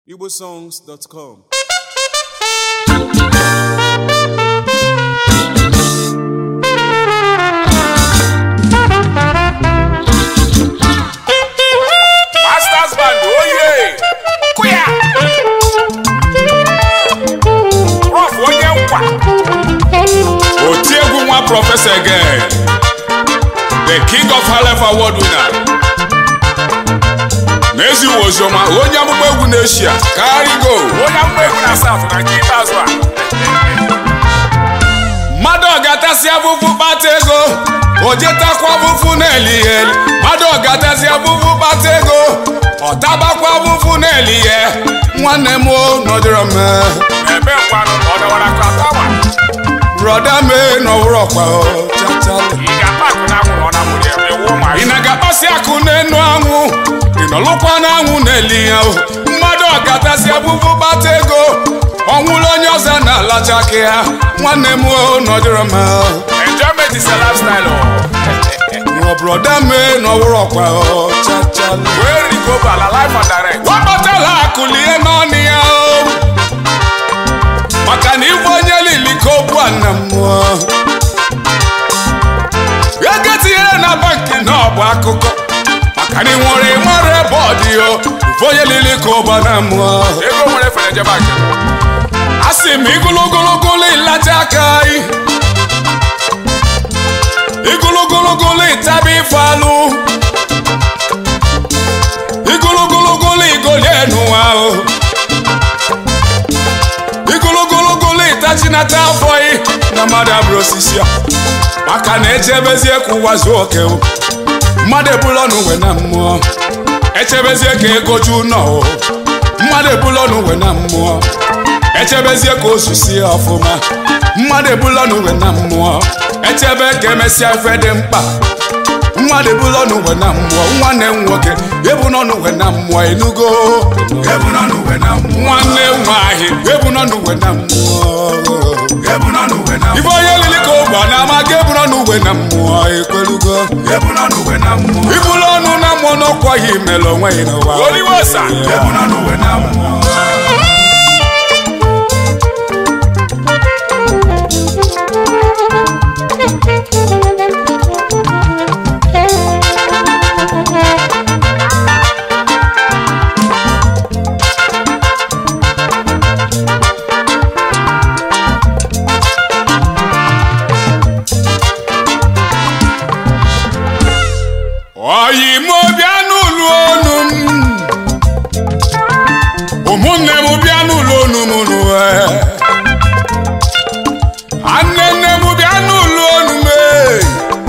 igbosongs.com Masters Band, oye! Kuya! Prof onye nkwa. Oti egwu nwa Professor again. The King of Halef Award winner. N'ezi oziọma onye amụma egwu n'Eshia karigo. Onye amụma egwu na South na nke ikpeazụ a. mmadụ ọgatasị afụfụ kpata ego o jetakwa afụfụ na-eli ya eli mmadụ ọgatasị afụfụ kpata ego ọ tabakwa afụfụ na-eli ya nwanne m o nọdụrụ m ebe nkwanụ ọ dọwara ka tawa brọda m nọwụrụ ọkwa o chachalụ ị na-agakpasị akụ n'enu anwụ ị nọlụkwa n'anwụ na-eli ya o mmadụ ọgatasị afụfụ kpata ego ọnwụrụ onye ọzọ na-alacha aka ya nwanne m o nọdụrụ m Enjoyment is a lifestyle. nwa brọda m nọwụrụ ọkwa o chachalụ Where you go bala life and direct. wapụtala akụlie n'ọnụ ya o maka na ife onye lili ka okwu a na mmụọ ego tinyere na banki na ọ bụ akụkọ maka na ị nwere ịmara ebe ọ dị o ife onye lili ka ụba na mmụọ Ego nwere fere jebe ake. a sị m igologologolo ịlacha aka anyị igologologolo ịtaba ife alụ igologologolo igolie n'ụwa o igologologolo ịtachinata afọ ị na mmadụ abụrụ osisi a maka na echebezie ka ụwa zuo oke o mmadụ ebula n'uwe na mmụọ echebezie ka ego ju nọ o mmadụ ebula n'uwe na mmụọ echebezie ka ozu sie ọfụma mmadụ ebula n'uwe na mmụọ echebe ka emesịa ife dị mkpa mmadụ ebula n'uwe na mmụọ nwanne m nwoke ebunọ n'uwe na mmụọ enugo Ebuna n'uwe na mmụọ. nwanne m nwanyị ebunọ n'uwe na mmụọ Ebuna n'uwe na ife mmụọ. onye lili ka ụgba na ama ka ebunọ n'uwe na mmụọ ekwelugo Ebuna n'uwe na mmụọ. ibulu ọnụ na mmụọ n'ọkwaghị imere onwe ya n'ụwa Oliwosa. Ebuna n'uwe na mmụọ. oyi m bịa n'ụlọ onu m ụmụnne m bịa n'ụlọ onu m n'ụwa anne nne m bịa n'ụlọ onu m ee.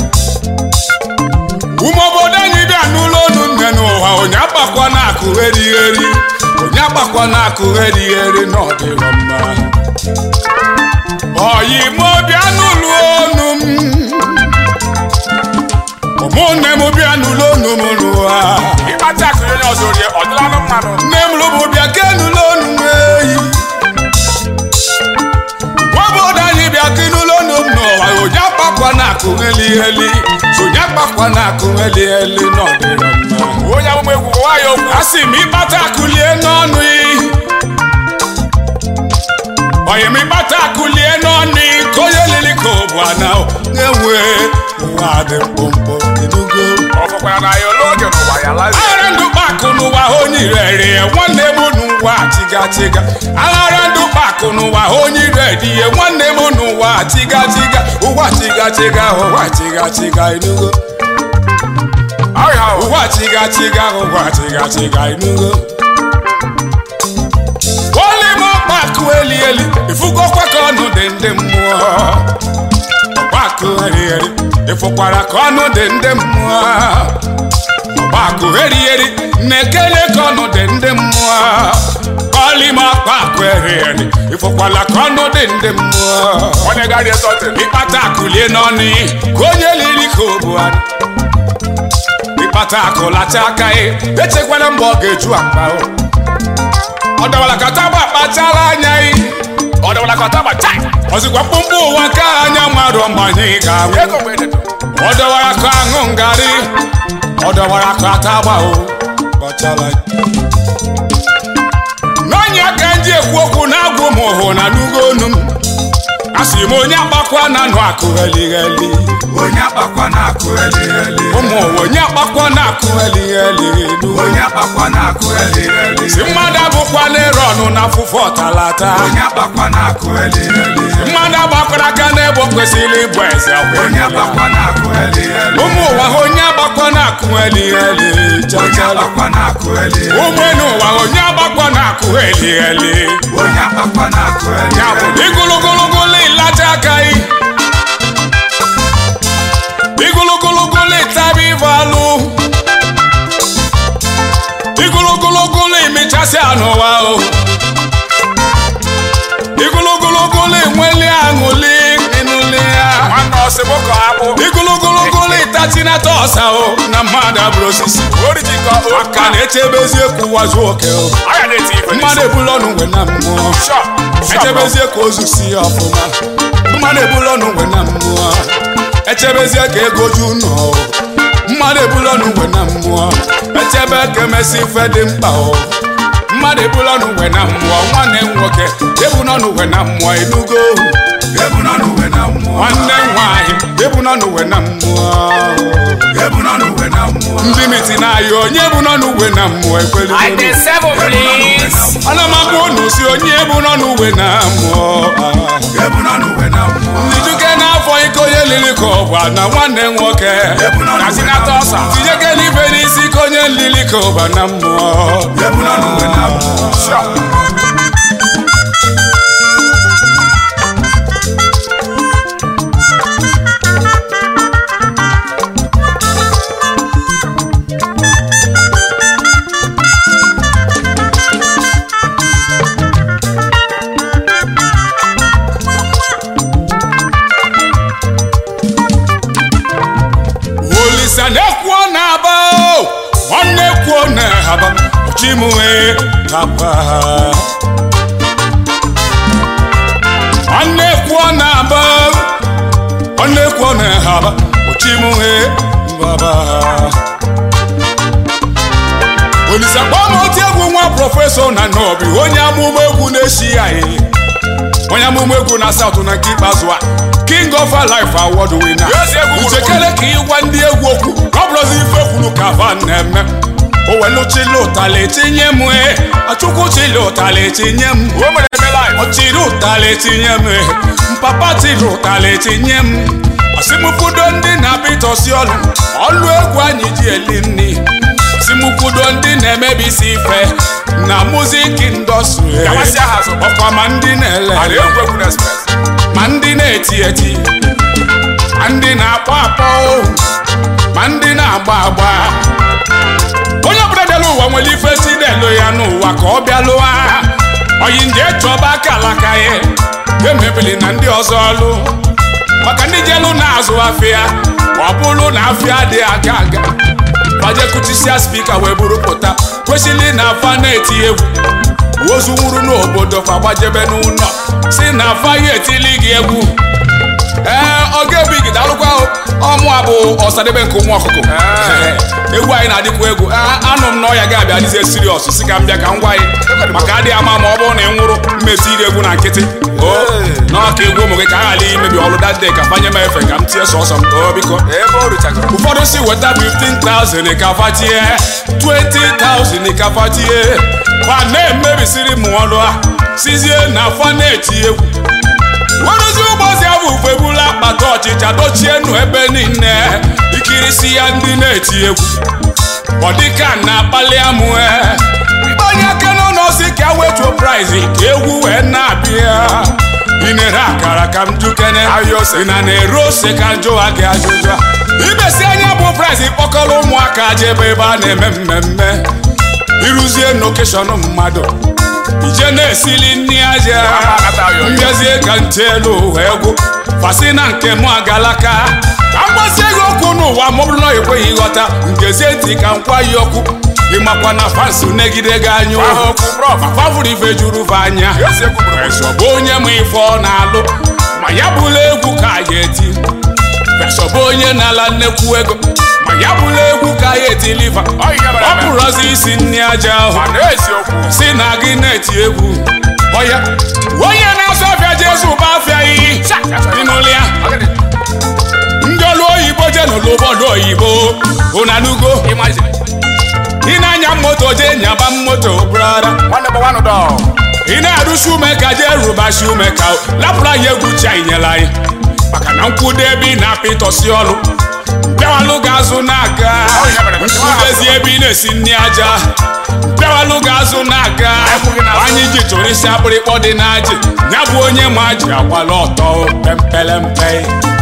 ụmụ obodo anyị bịa n'ụlọ onu nne n'ụwa onye agbakwa na-akụ erigheri onye agbakwa na-akụ erigheri n'ọdịrọ mma oyi m bịa n'ụlọ onu m ụmụnne m bịa n'ụlọ onu m n'ụwa Ịkpata akụ onye ọzọ orie, ọ dịla anụ mmanụ. nne m lụbụ bịa ke n'ụlọ onu m eyi nwaobodo anyị bịa ke n'ụlọ onu m n'ụwa onye akpakwa na-akụ heli onye akpakwa na-akụ heli heli n'ọdịrọ mma Onye amụma egwu gwa ya okwu. a sị m ịkpata akụlie n'ọnụ ị onye m ịkpata akụlie n'ọnụ ị ka onye lili ka ụbụ ana na-enwe ụwa dị mkpụmkpụ ịnụgo Ọ fọkwara na ya ole oge n'ụwa ya lazi. aghara ndụ kpakụ n'ụwa onye irere ya nwanne m n'ụwa chiga chiga aghara ndụ kpakụ n'ụwa onye iredi ya nwanne m n'ụwa chiga chiga ụwa chiga chiga ụwa chiga chiga ịnụgo Ọrịa ahụ. ụwa chiga chiga ụwa chiga chiga ịnụgo wọlịm ọkpakụ eli eli ifugokwa ka ọnụ dị ndị mmụọ ọkpakụ eri eri ịfụkwara ka ọnụ dị ndị mmụọ ọkpakụ eri eri na-ekele ka ọnụ dị ndị mmụọ wọlịm ọkpakụ eri eri ịfụkwala ka ọnụ dị ndị mmụọ Onye gari ezote. ịkpata akụlie n'ọnụ ị ka onye liri ka o bu anụ ịkpata akụ lacha aka ị echekwala mgbe ọ ga-eju akpa o ọ dọwara ka taba kpachara anya ị Ọ dịwara ka ọtaba chai. ọzikwa mkpụmkpụ ụwa ka anya mmadụ mgbanye ị ga-anwụ Ego mgbe ededo. ọ dọwara ka aṅụ ngarị ọ dọwara ka atagba o kpachala na-ekwu okwu na-agwụ m hụ na nugo onu m asị m onye agbakwa na nụ akụ heligheli onye akpakwa na-akụ eligheli ụmụ ụwa onye agbakwa na akụ heligheli onye akpakwa na-akụ eligheli si mmadụ abụkwa n'ere ọnụ na afụfụ ọtalata onye akpakwa na-akụ eligheli mmadụ agbakwara aka n'ebe o kwesịrị ịbụ eze onye akpakwa na-akụ eligheli ụmụ ụwa ha onye agbakwa na akụ heligheli onye chachala akpakwa na-akụ eligheli ụmụ enu ụwa ha onye agbakwa na akụ heligheli onye akpakwa na-akụ ya bụ eligheli igulugulugulu ịlacha aka ị igulugulugulu ịtaba ife alụ igulugulugulu imechasị anụwa o igulugulugulu enweli aṅụli ịnụli ya nwanne ọsịbụ ka akpụ igulugulugulu ịtatinata ọsa o na mmadụ abụrụ osisi orijikọ maka na-echebezie ka ụwa zuo oke o aya na-eti ife mmadụ ebula ọnụ nwe na mmụọ Sure, sure, echebezie ka ozu si ya ọfụma mmadụ ebula ọnụ nwe na mmụọ echebezie ka ego ju nọ mmadụ ebula ọnụ nwe na mmụọ echebe ka emesi ife dị mkpa o mmadụ ebula ọnụ nwe na mmụọ nwanne m nwoke ebula ọnụ nwe na mmụọ enugo ebu nọ n'uwe na mmụọ nwanne m nwaanyị ebula ọnụ nwe na mmụọ ebu nọ n'uwe na mmụọ ndị miti na-ayọ onye bụ nọ n'uwe na mmụọ ekweli I dey seven ebu nọ n'uwe na please. mmụọ ana m agwa unu si onye bụ nọ n'uwe na mmụọ ah. ebu nọ n'uwe na mmụọ Ijuke n'afọ ike onye lili ka ọgba na nwanne nwoke ebu nọ Na n'uwe sinata na ọsa. mmụọ tinyeke n'ife n'isi ka onye lili ka ọba na mmụọ ebu nọ n'uwe na mmụọ Sure. olisa na-ekwuo na-aba o, nwanne kwuo na-aba ochimue kapa nwanne kwuo na-aba nwanne kwuo na-aba ochimue baba olisa kpọm otu egwu nwa prọfesọ na nọbi onye amụma egwu na-eshi ya ihe onye amụma egwu na saụt na nke ikpeazụ a king of life award winner Yes, egwu gburu uchekele ka ịgwa ndị egwu okwu ọ bụrụzi ife kwuru ka van na-eme o welu chili ụtali tinye m e achukwu chili ụtali tinye m O mere eme live. ọ chiri ụtali tinye m e mpapa chiri ụtali tinye m ọsimukwudo ndị na-abịtọsi ọlụ ọlụ egwu anyị ji eli nri simukwudo ndị na-emebisi ife na muzik indọstri Gamasịa ha azụ. ọkwa ma ndị na-ele A na-egwu egwu na express. ma ndị na-eti eti ma ndị na-akpọ akpọ ma ndị na-agba agba onye ọbụla bịara ụwa nwere ife si na-elo ya n'ụwa ka ọ bịa lụwa oyi nje chọba aka alaka ya emebili na ndị ọzọ ọlụ maka ndị jelu na-azụ afịa ọ bụrụ na afịa dị aga aga fajekutisia spika wee buru pụta kwesịrị na afa na-eti egwu ozu nwuru n'obodo fa gbajebe n'ụlọ si na afa ya etili gị egwu ee oge big dalụkwa ọmụ a bụ ọsadebe nke ụmụ ọkụkọ Ee. egwu anyị na-adịkwa egwu A- anụ m na ọya ga-abịa dịzie siriọs si ka m bịa ka m gwa anyị maka adịghị ama ma ọ bụrụ na ị nwụrụ mmezi iri egwu na nkịtị o n'ọka egwu ụmụ gị ka a ghara imebi ọrụ dade ka fanye m efe ka m tie sọsọ m o biko Ebe o ruchagoro. ụfọdụ si weta 15,000 ka fatie 20,000 ka fatie fa na-emebisiri m ọrụ a sizie na fa na-eti egwu werụzi ụbọchị ahụ ufebula akpata ọchịcha dochie nụ ebe niile ikirisi ya ndị na-eti egwu ọ dịka na-akpali amụ onye aka n'ụlọ si ka wetuo prize ka egwu wee na-abịa ị na-ere akara ka m jukene Ahịa ose. ị na na-ere ose ka njụwa gị ajụjụ ibesi anya bụ prize kpọkọrọ ụmụaka jebe ebe a na-eme mmemme ịrụzie n'okeshọn mmadụ ije na-esili nri aja akata ayọ. mbịazie ka ntị elu wee gwụ fasi na nke mụ agalaka ka m gbasie gị okwu n'ụwa ma ọ bụrụ na ọ ekweghị ịghọta ngezie ntị ka m kwa ya okwu ịmakwa na fansi negide gị anya Gwa ha ohu okwu, bro. ma fafụrụ ife juru fa anya Yes, egwu gburu. Fesọ bụ onye ma ife ọ na-alụ ma ya bụla egwu ka ya eti Fesọ bụ onye na-ala nnekwu ego ma ya bụla egwu ka ya etiliva Ọ ihe mere ọ eme. pụrụzi isi nri aja ahụ Ma na-eziokwu. si na gị na-eti egwu ọ ọya onye na-azụ afịa jesu bụ afịa iyi ịnụlụ ya ndị ọrụ oyibo je n'ụlọ obodo oyibo ụnanugo Imagine. ị na-anya moto je nyaba moto brada One number one dog. ị na-arụsi ume ka je rụbasi ume ka lapụrụ anyị egwu chi anyị nyere anyị maka na nkwudo ebe ị na-apị ịtọsi ọrụ bịawalụ ga-azụ na-aga nkwudezi ebe ị na-esi nri aja bịawalụ ga-azụ na-aga anyị ji chụrụ isi akpịrịkpọ dị n'ajị ya bụ onye ma ji agbala ọtọ pempelempe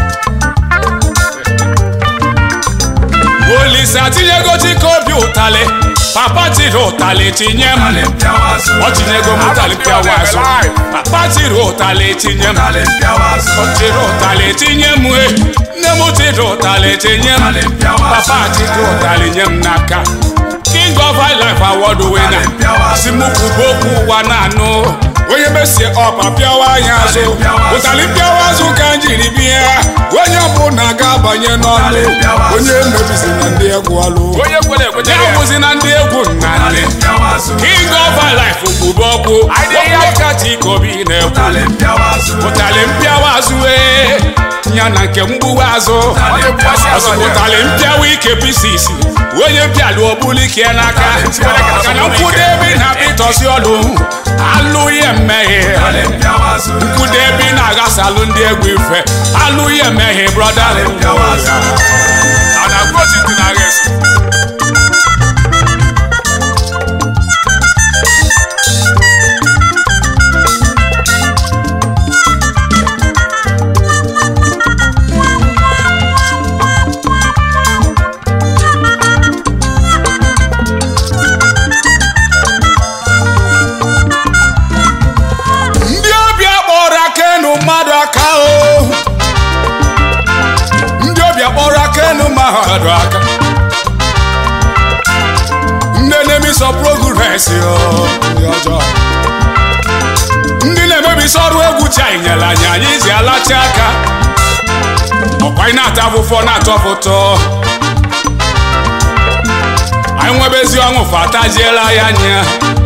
olisa tinyego chike obi ụtalị papa tiri ụtalị tinye m Ụtalị mpịawa azụ. ọ tinyego m ụtalị pịawa azụ papa tiri ụtalị tinye m Ụtalị mpịawa azụ. ọ tiri ụtalị tinye m e nne m tiri ụtalị tinye m Ụtalị mpịawa azụ. papa tiri ụtalị nye m n'aka king of high life award winner Ụtalị mpịawa azụ. si m kwubo okwu ụwa na-anụ onye mesie ọpa pịawa anyị azụ Ụtalị mpịawa azụ. ụtalị pịawa azụ ka m jiri bịa onye ọbụla ga-abanye n'ọlụ Ụtalị mpịawa azụ. onye mebizi na ndị egwu ọlụ Onye kwere ekwete ya ya. bụzi na ndị egwu nna Ụtalị nne mpịawa azụ. king of high life kwubo okwu Anyị dị ya. okwu ka Chikobi na-ekwu Ụtalị mpịawa azụ. ụtalị mpịawa azụ ee ya na nke mgbuwa azụ Ụtalị mpịawa azụ. ụtalị mpịawa ike pisisi onye mpịalụ ọbụla ike n'aka maka na nkwudo ebe na ịtọsi ọlụ alụghị mmehie Ụtalị mpịawa azụ. nkwudo ebe ị na-aghasalụ ndị egwu ife alụghị mmehie brọda mpịawa azụ. A na-agụ otu ndị na-agha esi. ndị ọbịa kpọrọ aka enu mmadụ aka o ndị ọbịa kpọrọ aka enu mmadụ aka ndị na-emeso progresi ndị ọjọọ ndị na-emebisi ọrụ egwu chi anyị nyere anyị anyị ji alachi aka ọkwa anyị na-ata afụfọ na-atọ fụtọ anyị nwebezi ọṅụ fatajiela ya anya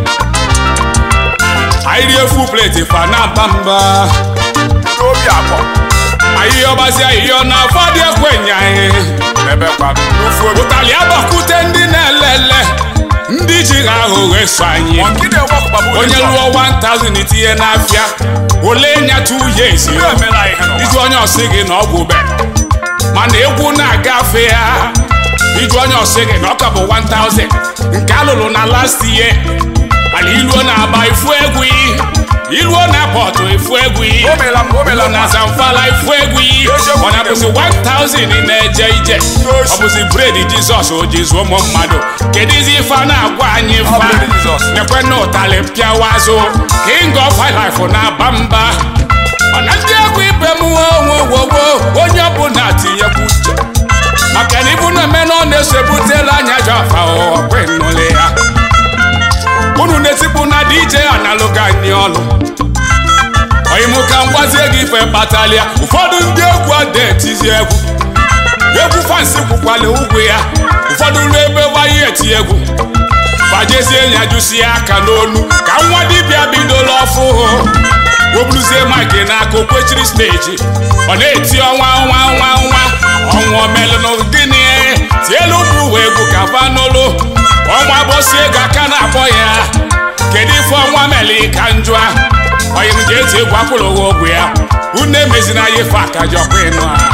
anyị rie fu pleti fa na mba mba N'obi abụọ. anyị ọbazi ahịhịa na afọdị ekwenye anyị Ebe kwado. N'ofu obi. ụtalị agbakute ndị na-elele ndị ji ha aghụghọ eso anyị Ọkịda enwe ọkpagbu onye ụzọ. lụọ 1000 itinye n'afịa ole nyatụ ya esi Ihe emela anyị ihe n'ụwa. iju onye ọsị gị na ọgwụ be mana egwu na-agafe ya iju onye ọsị gị na ọka bụ 1000 nke alụrụ na last year mana iluo na-agba ifu egwu iluo na pọtụ ifu egwu O meela m, o meela iluo m. na zamfara ifu egwu ọ na-abụzi 1000 ị na-eje ije ọ bụzi bred jizọs o ji zụọ ụmụ mmadụ kedụzi ife a na-agwa anyị Ọ fa bụrụ Jizọs. nekwe na ụtalị mpịawa azụ king of high life na-aba mba mana ndị egwu ibe m wowowowo onye ọbụla tinyekwu uche maka na ibu na-eme na ọ na-esebutela anya jọ afa ọkwenụle ya unu na-etipụ na dj analụga anyị ọlụ oyimụ ka m gwazie gị ife kpatalịa ụfọdụ ndị egwu ada etizi egwu egwu fansi kwukwala ụgwọ ya ụfọdụ ruo ebe wayi eti egwu gbajezie ya jụsie aka n'onu ka nwa dibịa bidola ọfụ weburuzie mike n'aka okwechiri steji ọ na-eti ọnwa ọnwa ọnwa ọnwa ọnwa omelụnụ gịnị tielu bụ uwe egwu ka fa n'olu ọnwa bọsie ego aka na-akpọ ya kedu ife ọnwa meli ka njụa onye m ji eti egwu akwụrụ ụgwọ ọgwụ ya unu emezina ya ife aka ji ọkwa ịnụ a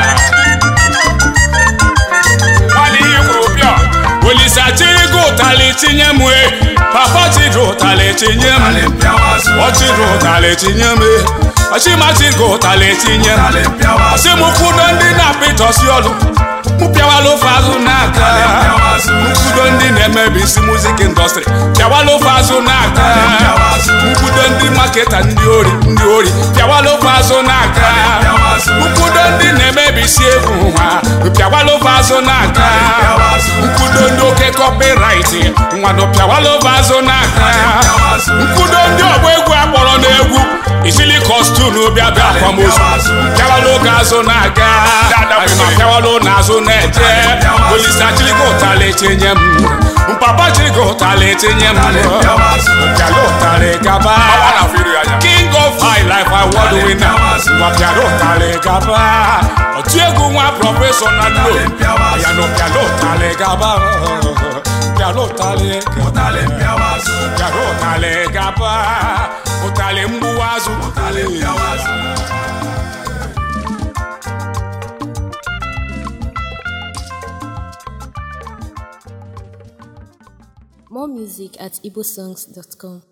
Nwaanyị ihe kwuru bịa. olisa chirigo ụtalị tinye m e papa chiri ụtalị tinye m Ụtalị mpịawa azụ. ọchịrị ụtalị tinye m e ọchịmachigo ụtalị tinye m Ụtalị mpịawa azụ. ọsị m kwudo ndị na-apịtọsi ọlụ m pịawala ofe azụ n'aka Ụtalị mpịawa azụ. nkwudo ndị na-emebi isi muzik indọstrị pịawala ofe azụ n'aka Ụtalị mpịawa azụ. nkwudo ndị maketa ndị ori ndị ori pịawala ofe azụ n'aka mpịawa azụ. nkwudo ndị na-emebi isi egwu ha pịawala ofe azụ n'aka mpịawa azụ. nkwudo ndị oke kọpịrait nwanụ pịawala ofe azụ n'aka mpịawa azụ. nkwudo ndị ọgba egwu akpọrọ n'egwu isili kọstun bịa bịa akwamozu pịawala oge azụ na-aga ma pịawala n'azụ na-eje olisa chirigo ụtalị etinye m mpapa chirigo ụtalị etinye m Ụtalị mpịawa azụ. pịala ụtalị gaba Ọnwa na-afụ iru ya. gaba otu egwu nwa prọfesọ na nlo ya nọ bịala ụtalị gaba bịala ụtalị ụtalị mpịawa azụ bịala ụtalị gaba ụtalị mgbuwa azụ ụtalị mpịawa azụ More music at igbosongs.com.